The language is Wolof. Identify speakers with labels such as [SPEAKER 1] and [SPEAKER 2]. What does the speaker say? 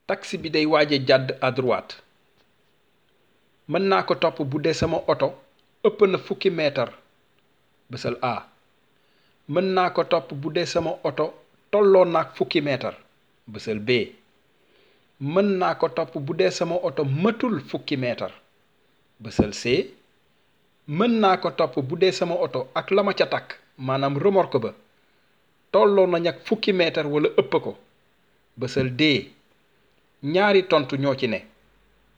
[SPEAKER 1] taxi bi day waaje jàdd à droite mën naa ko topp bu dee sama oto ëpp na fukki meetar bësal A mën naa ko topp bu dee sama oto tolloo naag fukki meetar bësal B mën naa ko topp bu dee sama oto matul fukki meetar bësal C mën naa ko topp bu dee sama oto ak la ma ca takk maanaam remorque ba tolloo nañ ak fukki meetar wala ëpp ko bësal D ñaari tontu ñoo ci ne